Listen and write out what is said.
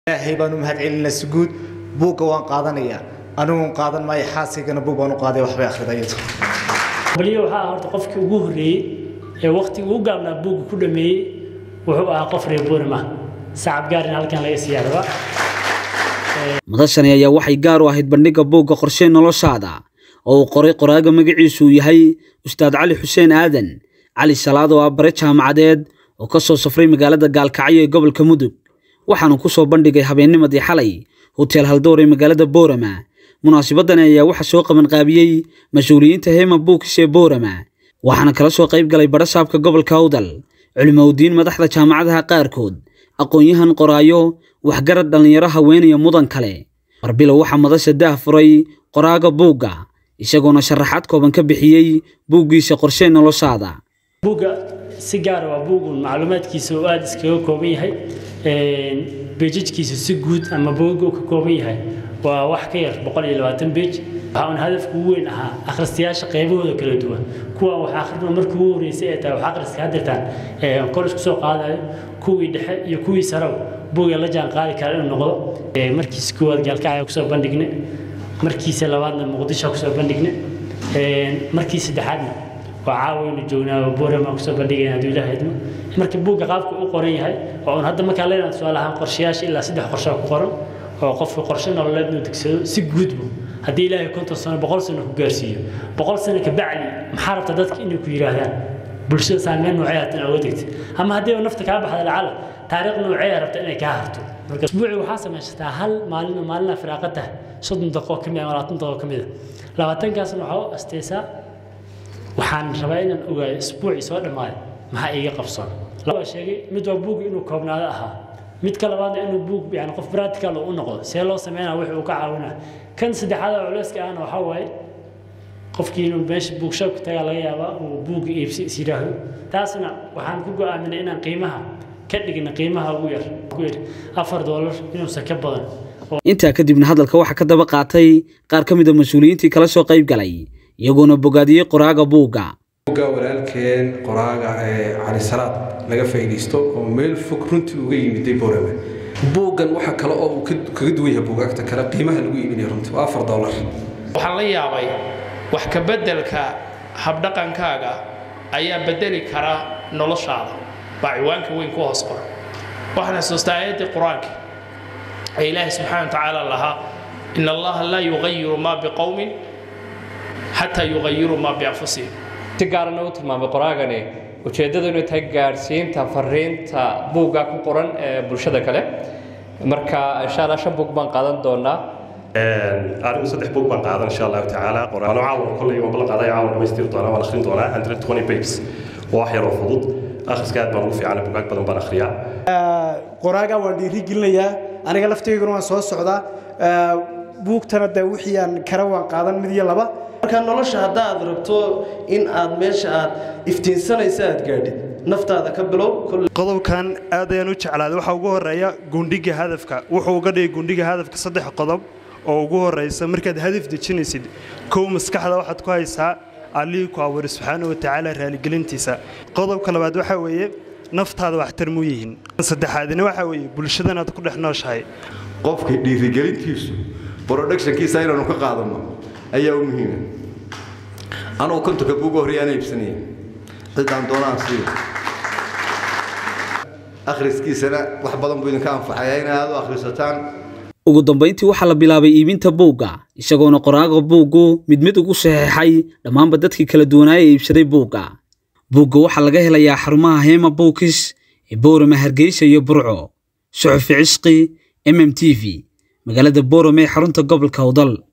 ilaahay baan u mahadcelinaa suguud buugga waan qaadanayaa anigun qaadan maayo xaasigana buug baan u qaaday waxbay akhridayadu baliyo waxaa horta qofkii ugu horreeyey ee waqtigii ugu gaabnaa buugga ku dhameeyey wuxuu ahaa qof reer buurim ah sacab gaarin halkan laga siiyaa rabaa madashani ayaa waxay gaar u ahayd bandhigga buugga qorshe noloshaada oo uu qoray qoraaga magaciisu uu yahay ustaad cali xuseen aadan cali salaad oo ah bare jaamacadeed oo ka soo safray magaalada gaalkacyo ee gobolka mudug waxaanu ku soo bandhigay habeennimadii xalay hoteel haldoor ee magaalada boorama munaasabadani ayaa waxaa soo qabanqaabiyey mas-uuliyiinta heema buukis ee boorama waxaana kala soo qayb galay badhasaabka gobolka awdal culimowdiin madaxda jaamacadaha qaarkood aqoon-yahan qoraayo waxgarad dhallinyaro haweenaya mudan kale marbilow waxaa madasha daah furay qoraaga buugga isagoona sharaxaad kooban ka bixiyey buuggiisa qorshe noloshaada buugga si gaara waa buugun macluumaadkiisa oo aada iskaga kooban yahay beejajkiisa si guud ama buugga uu ka kooban yahay waa wax ka yar boqol iyo labaatan beej waxaa uun hadafka ugu weyn ahaa akhristayaasha qaybahooda kala duwan kuwa wax akhrina markii ugu horreysay ee tahay wax akhriska hadirtaan kolis kusoo qaadayo kuwii dhexe iyo kuwii sarow buugga la jaan qaadi kara inuu noqdo markiisa koowaad gaalkacaya kusoo bandhigne markiisa labaadna muqdisho kusoo bandhigne markii saddexaadna waa caawaynu joognaa boorama kusoo bandhigayna hadduu ilaahay idmo marka buugga qaabka u qoran yahay oo un hadda markaa leedahay tusaale ahaan qorshayaasha ilaa saddex qorshe ku qoran oo qofka qorshe nololeed inuu degsado si guudbu haddii ilaahay konton sano boqol sano ku gaarsiiyo boqol sano ka bacdi maxaa rabta dadka inay ku yidhaahdaan bulshada saameyn noocee hatan oga degta ama haddii nafta kaa baxda lacala taariikh noocee rabta inay kaa harto marka usbuuci waxaa samaysataa hal maalin oo maalina firaaqa tahay soddon daqiiqo ka mid ah labaatan daqiiqo ka mid ah labaatankaasna waxaa u asteysaa waxaan rabaa inaan ogaayo isbuucii soo dhammaaday maxaa iiga qabsoon laba sheegay mid waa buug inuu koobnaado ahaa mid ka labaadna inuu buug yani qof practical u noqdo see loo sameynaa wixii uu ka caawinaa kan saddexaad oo culeyska ahna waxaa waaye qofkii inuu meesha buugshoobka tagaa laga yaabaa uu buugga iibsi is yidhaahdo taasna waxaan ku go'aaminay inaan qiimaha ka dhigna qiimaha ugu yar ku yar afar doolar inuusan ka badan intaa kadibna hadalka waxaa ka daba qaatay qaar ka mid a mas-uuliyiintii kala soo qayb galay iyagoona bogaadiyey qoraaga buugga buugga walaalkeen qoraaga ee cali salaad laga faa'iidaysto oo meel fog runtii uga yimiday boorame buuggan waxa kale oo uu kaga duwan yahay buugaagta kale qiimaha lagu iibinaya runtii waa afar doolar waxaan la yaabay wax ka beddelka habdhaqankaaga ayaa beddeli kara noloshaada baa ciwaanka weyn ku hoos qoran waxaan xasuustaa aayaddii qur-aanka ee ilaahay subxaana wa tacaala lahaa in allaha laa yugayiru maa biqowmin xataa yugayiru maa bianfusihim si gaarana u tilmaamay qoraagani ujeeddadu inay tahay gaadhsiinta fariinta buugga ku qoran ee bulshada kale marka insha allah shan buug baan qaadan doonaa anigu saddex buug baan qaadan insha allahu tacaala qoraano caawan kolley waan ballan qaaday caawan dhamaystiri doonaa waan akhrin doonaa hundred twenty pages oo wax yaroo fudud akhriska aad baan ugu fiicanay bugaag badan baan akhriyaa qoraaga waan dhiiri gelinayaa aniga laftayguna waan soo socdaa buugtana de wixii aan kara waan qaadan mid iyo laba marka nolosha haddaad rabto in aad meesha aad iftiinsanaysa aad gaadhid naftaada ka bilow qodobkan aad ayaan u jeclaaday waxaa ugu horeeya gundhiga hadafka wuxuu uga dhigay gundhiga hadafka saddex qodob oo ugu horeysa markaad hadaf dejinaysid kow maskaxda waxaad ku haysaa allihii ku abuuray subxaana wa tacaala raaligelintiisa qodobka labaad waxaa weeye naftaada waxtar mu yihiin saddexaadina waxaa weeye bulshadan aad ku dhex nooshahay qofka dhiirigelintiisu productionkiisa inaanu ka qaadano ayaa u muhiima anugu kontonka buuga horreeyaana iibsanaya ciddaan doonaan siiyo akhriskiisana wax badan buu idinka anfaxaya inay aad u akhrisataan ugu dambayntii waxaa la bilaabay iibinta buugga isagoona qoraaga buuggu mid mid ugu saxeexay dhammaanba dadkii kala duwanaaya ee iibsaday buugga buugga waxaa laga helayaa xarumaha heema buukis ee boorama hargeysa iyo burco suxufi cisqi mm t v magaalada boorame ee xarunta gobolka awdal